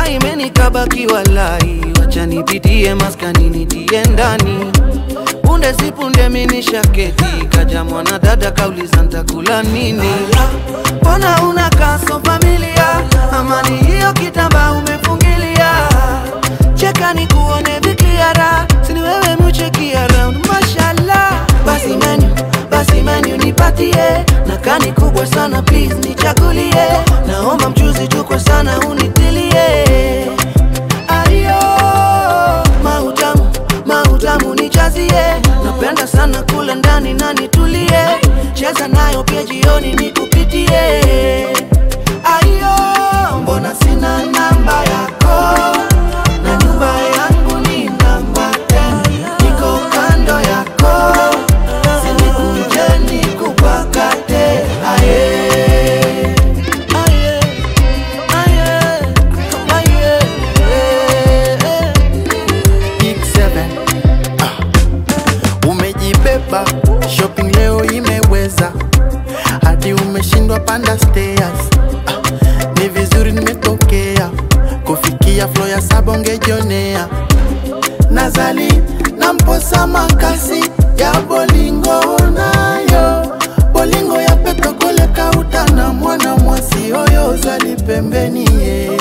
imenikabaki walai, wacha nipitie maskani nitie ndani punde si punde minisha keti kaja mwana dada kauliza ntakula nini mbona una kaso familia amani hiyo kitamba umefungilia cheka ni kuone vikiara sini wewe mucheki around mashallah basi menu basi menu nipatie na kani kubwa sana please nichagulie naomba mchuzi tukwe sana unitilie ayo mautamu mautamu nijazie napenda sana kula ndani na nitulie cheza nayo pia jioni nikupitie ayo mbona sina namba yako na nyumba yangu ni namba 10 niko kando yako sinikuje nikupakate aye aye aye aye eh. Big Seven. Ah. Umejibeba shopping leo imeweza hadi umeshindwa panda stairs. Ah. Ni vizuri nimetokea kufikia flo ya saba ungejionea nazali na mposa makasi ya bolingo nayo bolingo ya petokole kauta na mwana mwasi oyo ozali pembeni ye